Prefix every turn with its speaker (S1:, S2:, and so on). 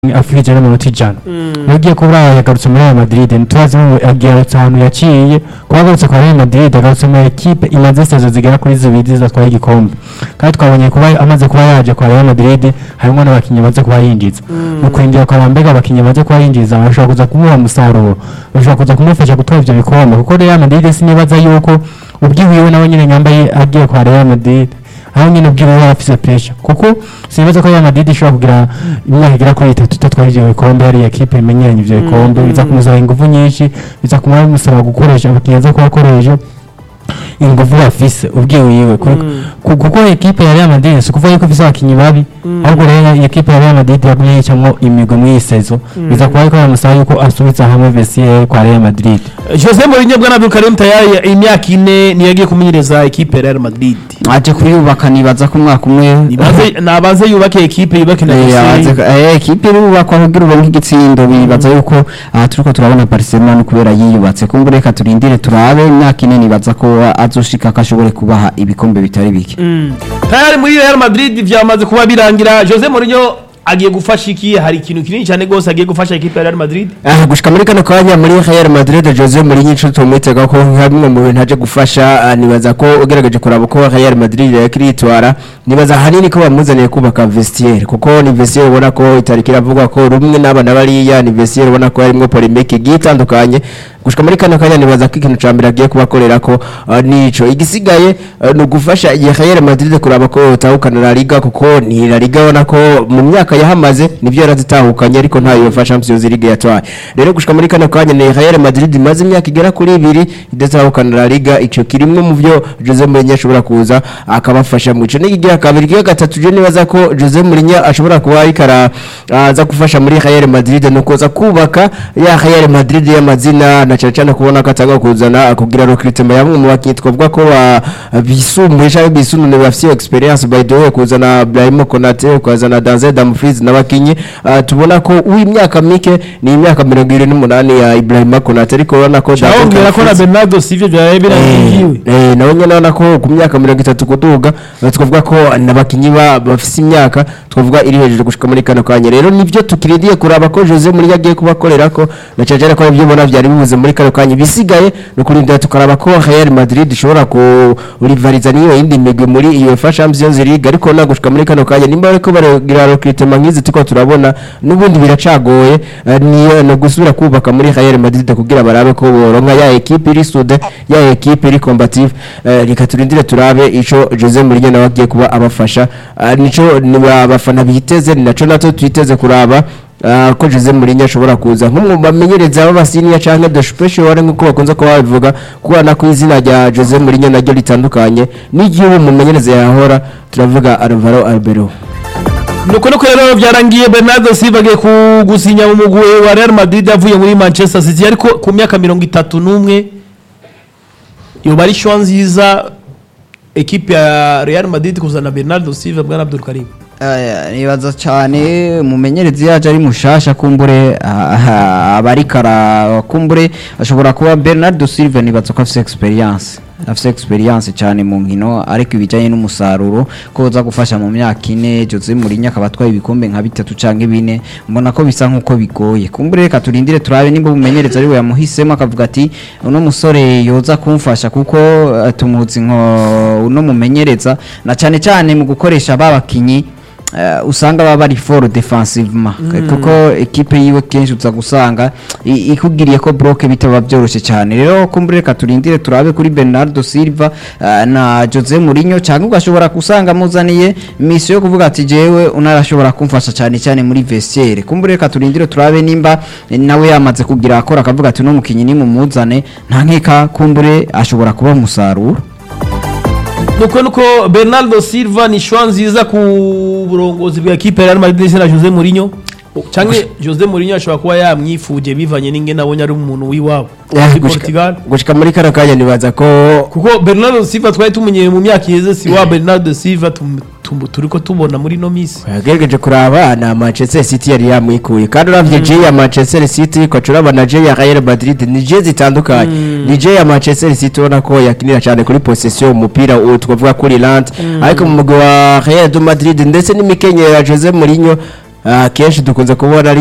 S1: afurije n'amanota ijana iyo ugiye kuba yagarutse muri Real Madrid ntitubazi ngo agarutse ahantu yaciye kuba agarutse kwa Real Madrid agarutse mu ekipe imaze sezo zigera kuri zibiri zatwaye igikombe kandi twabonye kuba amaze kuba yaje kwa Real Madrid harimo n'abakinnyi bamaze kuba yinjiza mu kwinjira kwa Mbega abakinnyi bamaze kuba yinjiza bashobora kuza kumuha umusaruro bashobora kuza kumufasha gutwara ivyo bikombe kuko Real Madrid sinibaza yuko ubwiwiwe nawe nyine nyambaye agiye kwa Real Madrid aho nyine ubwiwe yari afise pressure kuko sinibaza ko Real Madrid ishobora kugira imyaka igera kuri itatu itatwara ivyo bikombe yari ekipe imenyeranye ivyo bikombe biza kumusaba ingufu nyinshi biza kumara bimusaba gukoresha abakinnyi aza kubakoresha ingufu bafise ubwiwiwe ku- ku- kuko ekipe ya Real Madrid si ukuvuga yuko ifise abakinnyi babi ahubwo rero iyi ekipe ya Real Madrid yagumye yicamwo imigwi mw'iyi sezo biza kuba ariko bamusaba yuko asubiza hamwe vestiaire kwa Real Madrid
S2: Jose Mourinho bwana Abdul Karim tayari imyaka ine niyo yagiye kumenyereza ekipe ya Real Madrid
S3: aje kuyubaka nibaza ko umwaka umwe
S2: nibaze nabanze yubake ekipe yubake na
S3: Eh,
S2: Jose
S3: aze- eh, ekipe irubakwa kugira uronke igitsindo bibaza yuko aha turiko turabona Barcelona kubera yiyubatse kumbe reka turindire turabe imyaka ine nibaza ko azoshika ko ashobore kubaha ibikombe bitari bike
S2: tayari muri Real Madrid vyamaze kuba birangira Jose Mourinho agiye gufasha iki hari ikintu kinini cyane gose agiye gufasha ekipe ya Real Madrid
S4: Ah, gushika muri kano kanya muri Real Madrid Jose Mourinho ico tumwitega ko nka bimwe mu bintu aje gufasha ah, nibaza ko ugerageje kuraba ko Real Madrid yakiritwara nibaza hanini ko bamuzaniye kubaka vestiaire kuko ni vestiaire ubona ko itariki iravugwa ko rumwe n'abana bariya ni vestiaire ubona ko harimwo polemique igiye itandukanye gushika muri kano kanya nibaza ko ikintu ca mbere agiye kubakorera ko ah, nico igisigaye ah, ni ugufasha iyi Real Madrid kuraba ko yotahukana La Liga kuko ni La Liga ubona ko mu myaka yahamaze nivyo yarazitahukanye ariko ntayo yofa Champions League yatwaye rero gushika muri kano kanya ni Real Madrid imaze imyaka igera kuri ibiri idatahukana La Liga ico kirimwe mu vyo Jose Mourinho ashobora kuza akabafasha mu ico n'igigira kabiri kigira gatatu je nibaza ko Jose Mourinho ashobora kuba ariko ara- aza gufasha muri Real Madrid no kuza kubaka ya Real Madrid y'amazina na cyane cyane kubona ko atanga kuzana kugira recruitment ya bamwe mu bakinnyi twavuga ko ba- bisumbuye cyangwa bisunune bafite experience by the way kuzana Brahim Konate kuzana Denzel Dumfries n'abakinnyi ah, tubona ko uw'imyaka mike ni imyaka 28 ya Ibrahim Konate ariko urabona ko Denzel
S2: cyababwira ko na
S4: Dumfries-
S2: Bernardo Silva byabaye birangiye
S4: Eh, nawe nyine urabona ko ku myaka mirongo itatu kuduga eh, twavuga ko n'abakinnyi ba- bafise imyaka twavuga iri hejuru gushika muri kano kanya rero nivyo tukiridiye kuraba ko Jose Mourinho agiye kubakorera ko na cyane cyane ko ibyo ubona byari bibuze muri kano kanya bisigaye no kurindira tukaraba ko Real Madrid ishobora kurivariza n'iyo yindi migwi muri UEFA Champions League ariko na gushika muri kano kanya nimba bariko baragira recruitment nk'izi tuko turabona n'ubundi biracagoye eh, niyo no gusubira kubaka muri Real Madrid kugira barabe ko boronka ya equipe iri sude ya equipe iri combative eh, reka turindire turabe ico Jose Mourinho nawe agiye kuba abafasha Eh, nico ni abafana biteze ni naco nato twiteze kuraba Uh, ko Jose Mourinho ashobora kuza nk'umwe mu bamenyereza b'abasiniya canke de special nk'uko bakunze kuba babivuga kubana ko izina rya Jose Mourinho naryo ritandukanye n'igihe uwo mumenyereza yahora turavuga Alvaro Arbeloa
S2: nuko nuko rero byarangiye Bernardo Silva agiye kugusinya mu mugwi wa Real Madrid avuye muri Manchester City ariko ku myaka mirongo itatu n'umwe yoba ari shwa nziza ekipe ya Real Madrid kuzana Bernardo Silva bwana Abdul Karim
S3: Eh, nibaza cyane umumenyerezi yaje ari mushasha kumbure ah, ah, abarikara kumbure ashobora kuba Bernardo Silva nibaza ko afite experience afite experience cyane mu nkino ariko ibijyanye n'umusaruro ko uza gufasha mu myaka ine Jose Mourinho akaba atwaye ibikombe nka bitatu canke bine mbona ko bisa nkuko bigoye kumbure reka turindire turabe nimba umumenyerezi ari we yamuhisemo akavuga ati uno musore yoza kumfasha kuko eh, tumuzi nko uno mumenyereza na cyane cyane mu gukoresha babakinyi Uh, usanga baba bari for defensivement kuko ekipe yiwe kenshi uza gusanga i- ikugiriye ko bloke bitaba byoroshye cyane rero kumbure reka turindire turabe kuri Bernardo Silva uh, na Jose Mourinho cyangwa ugashobora kusanga muzaniye misiyo yo kuvuga ati jewe unarashobora kumfasha cyane cyane muri vestiaire kumbure reka turindire turabe nimba eh, nawe yamaze kugira akora akavuga ati no mukinyi ni mumuzane nta nkeka kumbure ashobora kuba umusaruro
S2: nuko nuko Bernardo Silva ni shwa nziza ku burongozi bwa ekipe ya Real Madrid ndetse na Jose Mourinho cyangwa Jose Mourinho ashobora kuba yamwifuje bivanye n'inge nabonye ari umuntu w'iwabo
S4: Eh,
S2: muri
S4: gushika-
S2: Portugal
S4: gushika muri kano kanya nibaza ko
S2: kuko Bernardo Silva twari tumenyeye mu myaka iheze si wa Bernardo Silva tum- tum- turiko tubona muri no misi
S4: yagerageje kuraba na Manchester City yari yamwikuye kandi uravye J ya Manchester City ko turaba na J ya Real Madrid ni J zitandukanye ni J ya Manchester City ubona ko yakinira cyane kuri possession umupira uwo twavuga kuri Lante ariko mu mugwi wa Real de Madrid ndetse n'imikenyero ya Jose Mourinho ah, kenshi dukunze kubona ari